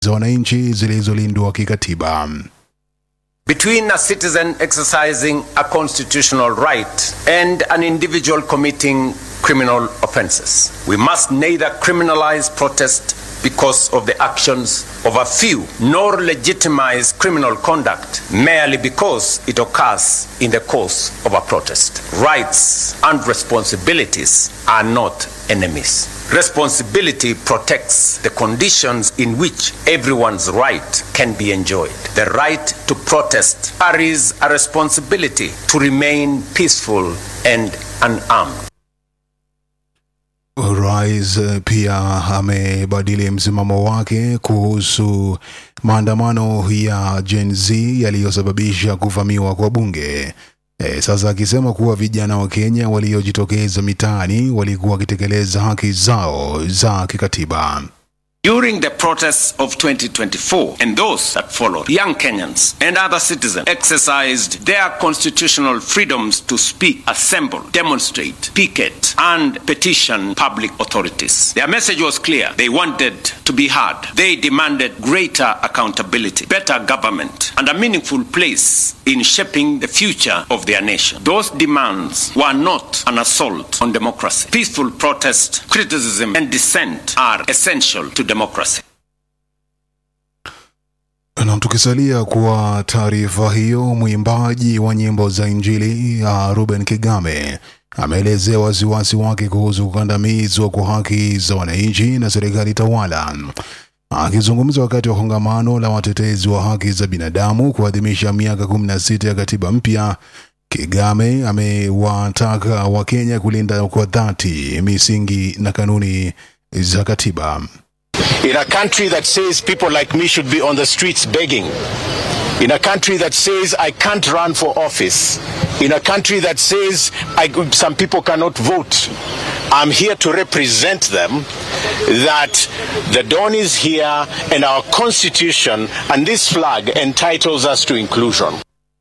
za wananchi zilizolindwa kikatiba. between a citizen exercising a constitutional right and an individual committing criminal offenses. We must neither criminalize protest because of the actions of a few, nor legitimize criminal conduct merely because it occurs in the course of a protest. Rights and responsibilities are not enemies. Responsibility protects the conditions in which everyone's right can be enjoyed. The right to protest carries a responsibility to remain peaceful and unarmed. Rais pia amebadili msimamo wake kuhusu maandamano ya Gen Z yaliyosababisha kuvamiwa kwa bunge. E, sasa akisema kuwa vijana wa Kenya waliojitokeza mitaani walikuwa wakitekeleza haki zao za kikatiba. During the protests of 2024 and those that followed, young Kenyans and other citizens exercised their constitutional freedoms to speak, assemble, demonstrate, picket, and petition public authorities. Their message was clear. They wanted to be heard. They demanded greater accountability, better government, and a meaningful place in shaping the future of their nation. Those demands were not an assault on democracy. Peaceful protest, criticism, and dissent are essential to democracy. Na tukisalia kwa taarifa hiyo, mwimbaji wa nyimbo za Injili uh, Ruben Kigame ameelezea wasiwasi wake kuhusu kukandamizwa kwa haki za wananchi na serikali tawala. Akizungumza wakati wa kongamano la watetezi wa haki za binadamu kuadhimisha miaka 16 ya katiba mpya, Kigame amewataka Wakenya kulinda kwa dhati misingi na kanuni za katiba. In a country that says people like me should be on the streets begging. In a country that says I can't run for office. In a country that says I, some people cannot vote. I'm here to represent them that the dawn is here and our constitution and this flag entitles us to inclusion.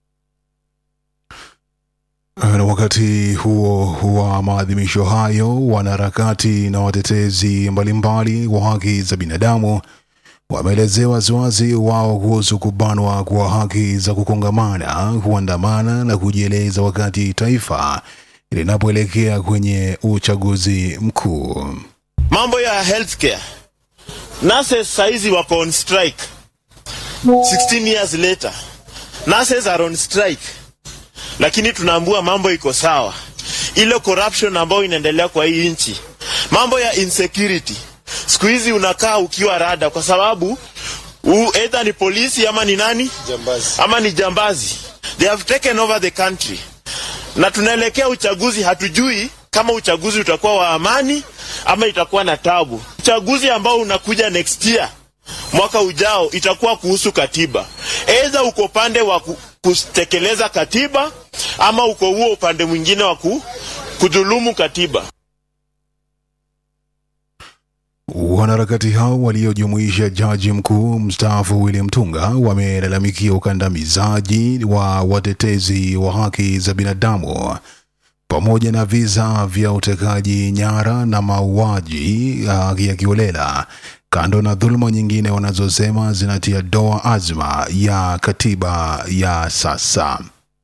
Na wakati huo wa maadhimisho hayo, wanaharakati na watetezi mbalimbali wa haki za binadamu wameelezea wasiwasi wao kuhusu kubanwa kwa haki za kukongamana, kuandamana na kujieleza wakati taifa linapoelekea kwenye uchaguzi mkuu. Mambo ya healthcare, nurses saizi wako on strike 16 years later, nurses are on strike lakini tunaambua mambo iko sawa. Ile corruption ambayo inaendelea kwa hii nchi, mambo ya insecurity, siku hizi unakaa ukiwa rada, kwa sababu either ni polisi ama ni nani jambazi. ama ni jambazi, they have taken over the country, na tunaelekea uchaguzi. Hatujui kama uchaguzi utakuwa wa amani ama itakuwa na tabu. Uchaguzi ambao unakuja next year mwaka ujao itakuwa kuhusu katiba. Aidha uko pande wa kutekeleza katiba ama uko huo upande mwingine wa kudhulumu katiba. Wanaharakati hao waliojumuisha jaji mkuu mstaafu William Tunga wamelalamikia ukandamizaji wa watetezi wa haki za binadamu pamoja na visa vya utekaji nyara na mauaji ya kiolela kando na dhuluma nyingine wanazosema zinatia doa azma ya katiba ya sasa.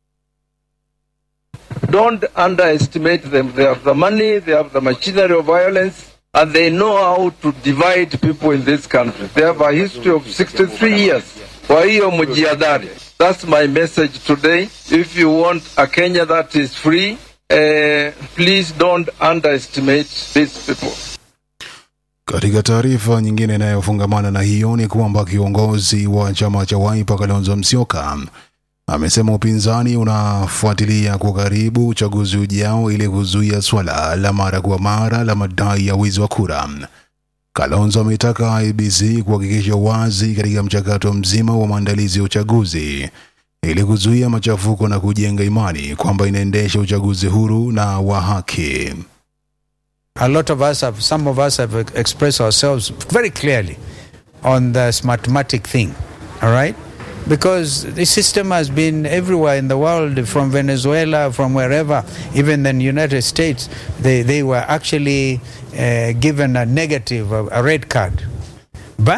Don't underestimate them. They have the money, they have the machinery of violence, and they know how to divide people in this country. They have a history of 63 years. Kwa hiyo mjiadhari. That's my message today. If you want a Kenya that is free, uh, please don't underestimate these people. Katika taarifa nyingine inayofungamana na hiyo ni kwamba kiongozi wa chama cha Wiper Kalonzo Musyoka amesema upinzani unafuatilia kwa karibu uchaguzi ujao ili kuzuia swala la mara kwa mara la madai ya wizi wa kura. Kalonzo ametaka IEBC kuhakikisha wazi katika mchakato mzima wa maandalizi ya uchaguzi ili kuzuia machafuko na kujenga imani kwamba inaendesha uchaguzi huru na wa haki. A lot of us have, some of us have expressed ourselves very clearly on this mathematic thing, all right? Because the system has been everywhere in the world, from Venezuela, from wherever, even in the United States, they, they were actually uh, given a negative, a, a red card. But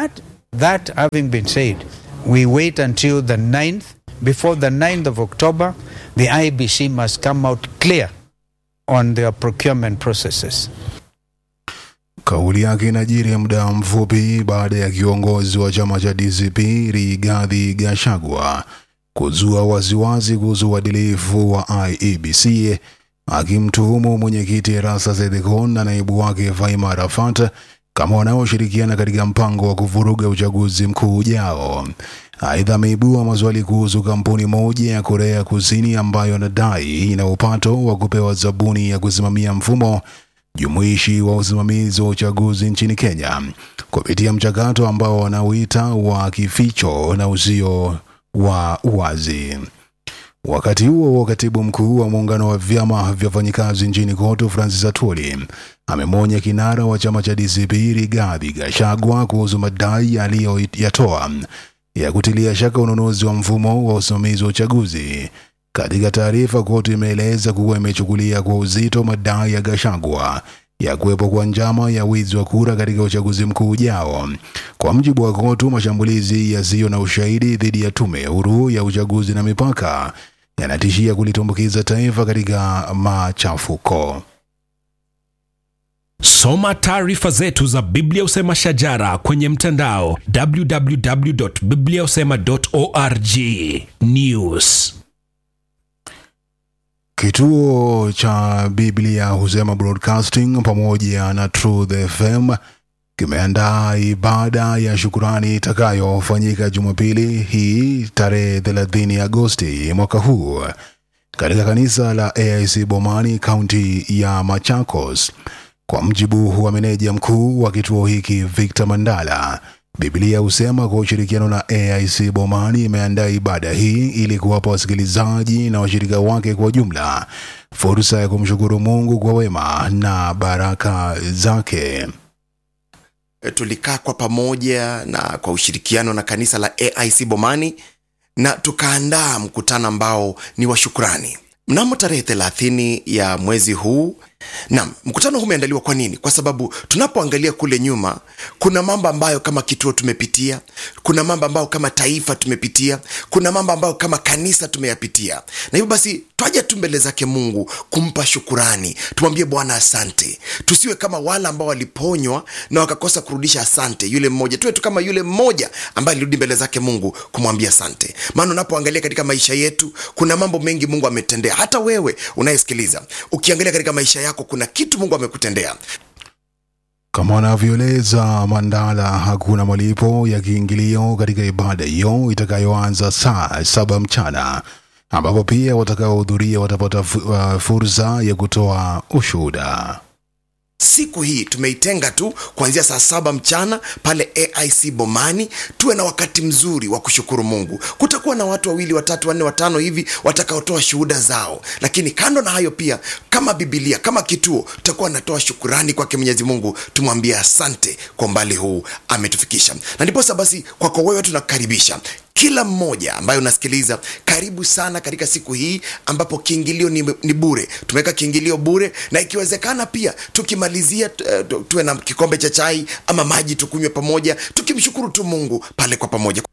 that having been said, we wait until the 9th. Before the 9th of October, the IBC must come out clear on their procurement processes. Kauli yake inajiri muda mfupi baada ya kiongozi wa chama cha DCP Rigathi Gachagua kuzua wasiwasi kuhusu uadilifu wa IEBC akimtuhumu mwenyekiti Erastus Ethekon na naibu wake Faima Arafat kama wanaoshirikiana katika mpango wa kuvuruga uchaguzi mkuu ujao. Aidha, ameibua maswali kuhusu kampuni moja ya Korea Kusini ambayo anadai ina upato wa kupewa zabuni ya kusimamia mfumo jumuishi wa usimamizi wa uchaguzi nchini Kenya kupitia mchakato ambao wanauita wa kificho na usio wa uwazi. Wakati huo huo, katibu mkuu wa muungano wa vyama vya wafanyikazi nchini KOTU Francis Atwoli amemwonya kinara wa chama cha DCP Rigathi Gachagua kuhusu madai aliyoyatoa ya kutilia shaka ununuzi wa mfumo wa usimamizi wa uchaguzi. Katika taarifa, KOTU imeeleza kuwa imechukulia kwa uzito madai ya Gachagua ya kuwepo kwa njama ya wizi wa kura katika uchaguzi mkuu ujao. Kwa mujibu wa KOTU, mashambulizi yasiyo na ushahidi dhidi ya tume huru ya uchaguzi na mipaka yanatishia kulitumbukiza taifa katika machafuko. Soma taarifa zetu za Biblia Usema Shajara kwenye mtandao www.bibliausema.org. News. Kituo cha Biblia Husema Broadcasting pamoja na Truth FM kimeandaa ibada ya shukurani itakayofanyika Jumapili hii tarehe 30 Agosti mwaka huu katika kanisa la AIC Bomani, kaunti ya Machakos. Kwa mjibu wa meneja mkuu wa kituo hiki Victor Mandala, Biblia husema kwa ushirikiano na AIC Bomani imeandaa ibada hii ili kuwapa wasikilizaji na washirika wake kwa jumla fursa ya kumshukuru Mungu kwa wema na baraka zake. E, tulikaa kwa pamoja na kwa ushirikiano na kanisa la AIC Bomani na tukaandaa mkutano ambao ni wa shukrani mnamo tarehe 30 ya mwezi huu. Naam, mkutano huu umeandaliwa kwa nini? Kwa sababu tunapoangalia kule nyuma, kuna mambo ambayo kama kituo tumepitia, kuna mambo ambayo kama taifa tumepitia, kuna mambo ambayo kama kanisa tumeyapitia, na hivyo basi twaja tu mbele zake Mungu kumpa shukurani, tumwambie Bwana asante. Tusiwe kama wale ambao waliponywa na wakakosa kurudisha asante, yule mmoja. Tuwe tu kama yule mmoja ambaye alirudi mbele zake Mungu kumwambia asante, maana unapoangalia katika maisha yetu kuna mambo mengi Mungu ametendea. Hata wewe unayesikiliza, ukiangalia katika maisha yako kuna kitu Mungu amekutendea. Kama anavyoeleza Mandala, hakuna malipo ya kiingilio katika ibada hiyo itakayoanza saa saba mchana, ambapo pia watakaohudhuria watapata fu- uh, fursa ya kutoa ushuhuda. siku hii tumeitenga tu kuanzia saa saba mchana pale aic bomani tuwe na wakati mzuri wa kushukuru mungu kutakuwa na watu wawili watatu wanne watano hivi watakaotoa shuhuda zao lakini kando na hayo pia kama bibilia kama kituo tutakuwa natoa shukurani kwake mwenyezi mungu tumwambie asante kwa umbali huu ametufikisha na ndiposa basi kwako wewe tunakukaribisha kila mmoja ambaye unasikiliza karibu sana katika siku hii ambapo kiingilio ni, ni bure tumeweka kiingilio bure na ikiwezekana pia tukimalizia tu- tu- tuwe na kikombe cha chai ama maji tukunywe pamoja tukimshukuru tu mungu pale kwa pamoja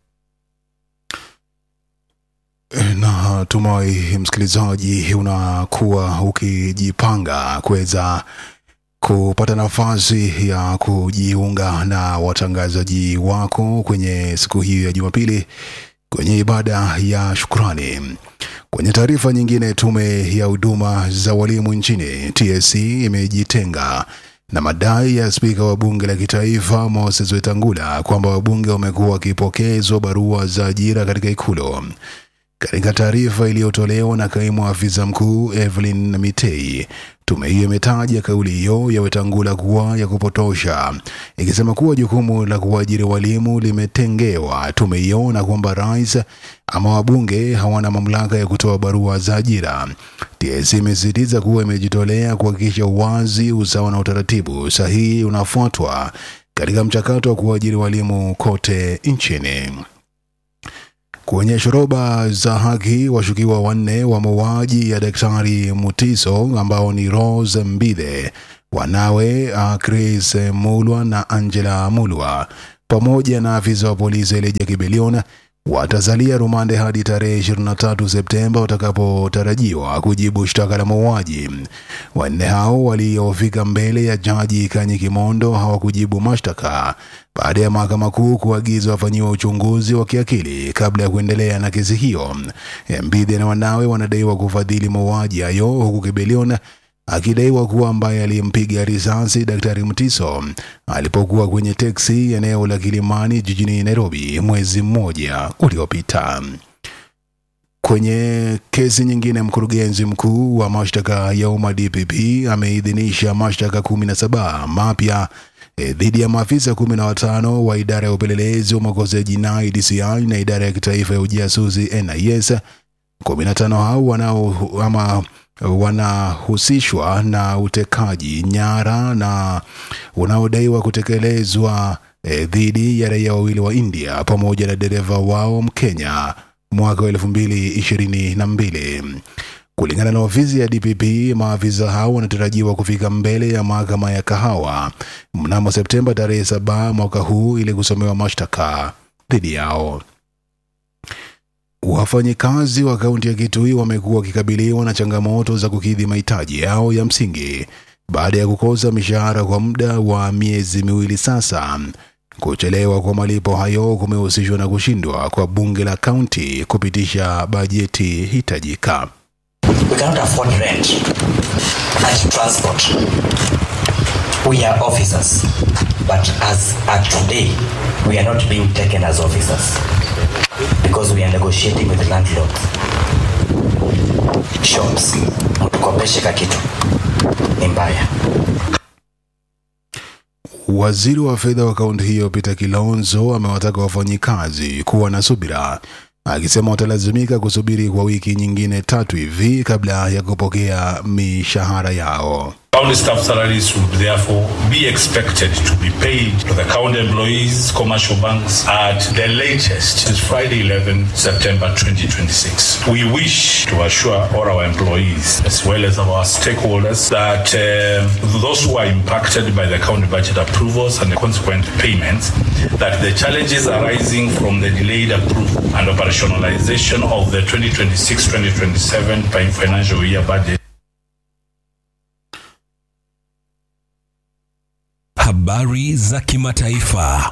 na tumai msikilizaji unakuwa ukijipanga kuweza kupata nafasi ya kujiunga na watangazaji wako kwenye siku hiyo ya Jumapili kwenye ibada ya shukrani. Kwenye taarifa nyingine, tume ya huduma za walimu nchini TSC imejitenga na madai ya spika wa bunge la kitaifa Moses Wetangula kwamba wabunge wamekuwa wakipokezwa barua za ajira katika ikulu. Katika taarifa iliyotolewa na kaimu afisa mkuu Evelyn Mitei, tume hiyo imetaja kauli hiyo ya Wetangula kuwa ya kupotosha, ikisema kuwa jukumu la kuajiri walimu limetengewa tume hiyo na kwamba rais ama wabunge hawana mamlaka ya kutoa barua za ajira. TSC imesisitiza kuwa imejitolea kuhakikisha uwazi, usawa na utaratibu sahihi unafuatwa katika mchakato wa kuajiri walimu kote nchini. Kwenye shoroba za haki, washukiwa wanne wa mauaji ya Daktari Mutiso ambao ni Rose Mbithe, wanawe uh, Chris Mulwa na Angela Mulwa pamoja na afisa wa polisi Elijah Kibelion watasalia rumande hadi tarehe 23 Septemba watakapotarajiwa kujibu shtaka la mauaji. Wanne hao waliofika mbele ya jaji Kanyi Kimondo hawakujibu mashtaka baada ya mahakama kuu kuagiza wafanyiwa uchunguzi wa kiakili kabla ya kuendelea na kesi hiyo. Mbidhi na wanawe wanadaiwa kufadhili mauaji hayo huku Kibelion akidaiwa kuwa ambaye aliyempiga risasi Daktari Mtiso alipokuwa kwenye teksi eneo la Kilimani jijini Nairobi mwezi mmoja uliopita. Kwenye kesi nyingine, mkurugenzi mkuu wa mashtaka ya umma DPP ameidhinisha mashtaka 17 mapya e, dhidi ya maafisa 15 wa idara ya upelelezi wa makosa ya jinai DCI na idara ya kitaifa ya ujasusi NIS. 15 hao wanao ama wanahusishwa na utekaji nyara na unaodaiwa kutekelezwa e, dhidi ya raia wawili wa India pamoja na dereva wao Mkenya mwaka wa elfu mbili ishirini na mbili. Kulingana na ofisi ya DPP, maafisa hao wanatarajiwa kufika mbele ya mahakama ya Kahawa mnamo Septemba tarehe saba mwaka huu ili kusomewa mashtaka dhidi yao. Wafanyikazi wa kaunti ya Kitui wamekuwa wakikabiliwa na changamoto za kukidhi mahitaji yao ya msingi baada ya kukosa mishahara kwa muda wa miezi miwili sasa. Kuchelewa kwa malipo hayo kumehusishwa na kushindwa kwa bunge la kaunti kupitisha bajeti hitajika. We cannot afford rent and transport. We are officers, but as at today, we are not being taken as officers because we are negotiating with landlords. Shops, mtukopeshe ka kitu ni mbaya. Waziri wa fedha wa kaunti hiyo Peter Kilonzo amewataka wafanyikazi kuwa na subira, akisema watalazimika kusubiri kwa wiki nyingine tatu hivi kabla ya kupokea mishahara yao. County staff salaries would therefore be expected to be paid to the county employees, commercial banks at the latest is Friday 11 September 2026. We wish to assure all our employees as well as our stakeholders that uh, those who are impacted by the county budget approvals and the consequent payments that the challenges arising from the delayed approval and operationalization of the 2026-2027 financial year budget Habari za kimataifa.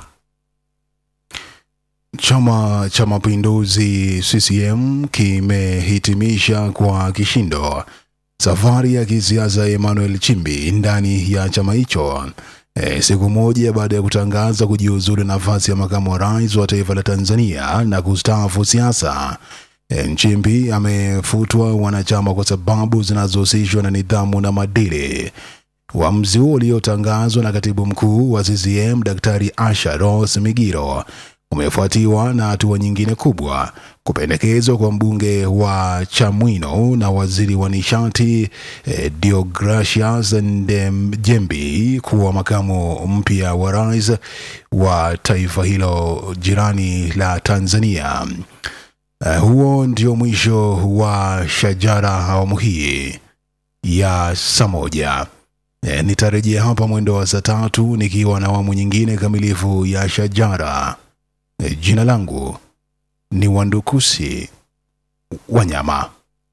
Chama cha Mapinduzi CCM kimehitimisha kwa kishindo safari ya kisiasa ya Emmanuel Chimbi ndani ya chama hicho e, siku moja baada ya kutangaza kujiuzulu nafasi ya makamu wa rais wa taifa la Tanzania na kustaafu siasa. E, Nchimbi amefutwa wanachama kwa sababu zinazohusishwa na nidhamu na maadili. Uamuzi huo uliotangazwa na katibu mkuu wa CCM Daktari Asha Rose Migiro umefuatiwa na hatua nyingine kubwa, kupendekezwa kwa mbunge wa Chamwino na waziri wa nishati eh, Deogratias Ndejembi kuwa makamu mpya wa rais wa taifa hilo jirani la Tanzania. Uh, huo ndio mwisho wa Shajara awamu hii ya saa moja. E, nitarejea hapa mwendo wa saa tatu nikiwa na awamu nyingine kamilifu ya Shajara. E, jina langu ni Wandukusi Wanyama.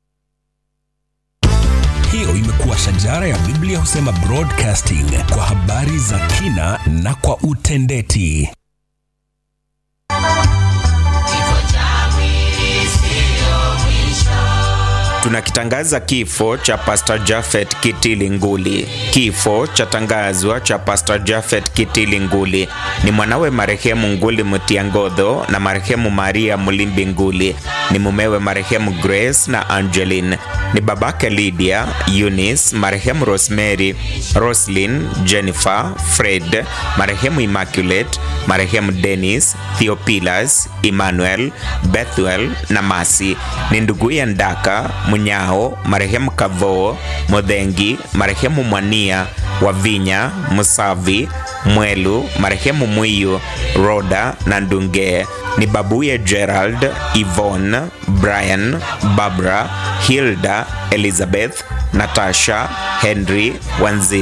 Hiyo imekuwa Shajara ya Biblia husema broadcasting kwa habari za kina na kwa utendeti. Tunakitangaza kifo cha Pastor Jafet Kitili Nguli. Kifo cha tangazwa cha Pastor Jafet Kitili Nguli ni mwanawe marehemu Nguli Mutiangodho na marehemu Maria Mulimbi Nguli, ni mumewe marehemu Grace na Angeline, ni babake Lydia, Eunice, marehemu Rosemary, Roslyn, Jennifer, Fred, marehemu Immaculate, marehemu Dennis, Theopilas, Emmanuel, Bethuel na Masi, ni nduguye Ndaka Munyao, marehemu Kavoo, Modhengi, marehemu Mwania, Wavinya, Musavi, Mwelu, marehemu Mwiyu, Roda na Ndunge, ni babuye Gerald, Yvonne, Brian, Barbara, Hilda, Elizabeth, Natasha, Henry, Wanzila,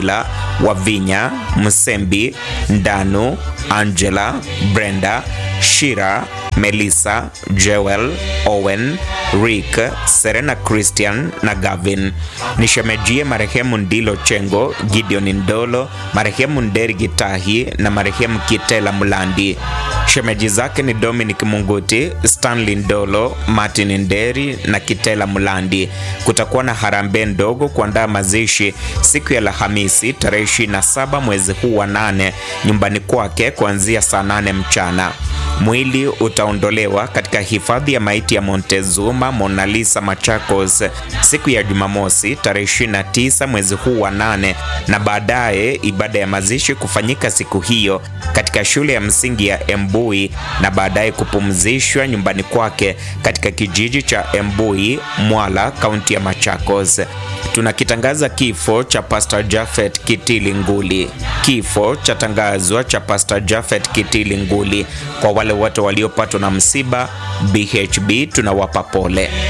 Wavinya, Msembi, Ndanu, Angela, Brenda, Shira, Melissa, Joel, Owen, Rick, Serena Christian na Gavin. Nishemejie marehemu Ndilo Chengo, Gideon Ndolo, marehemu Nderi Gitahi na marehemu Kitela Mulandi. Shemeji zake ni Dominic Munguti, Stanley Ndolo, Martin Nderi na Kitela Mulandi. Kutakuwa na harambee ndogo kuandaa mazishi siku ya Alhamisi tarehe 27 mwezi huu wa nane nyumbani kwake kuanzia saa nane mchana. Mwili utaondolewa katika hifadhi ya maiti ya Montezuma Mona Lisa Machakos siku ya Jumamosi tarehe 29 mwezi huu wa nane, na baadaye ibada ya mazishi kufanyika siku hiyo katika shule ya msingi ya Embui na baadaye kupumzishwa nyumbani kwake katika kijiji cha Embui, Mwala, kaunti ya Machakos. Tunakitangaza kifo cha Pastor Jafet Kitili Nguli. Kifo cha tangazwa cha Pastor Jafet Kitili Nguli. Kwa wale wote waliopatwa na msiba, BHB tunawapa pole.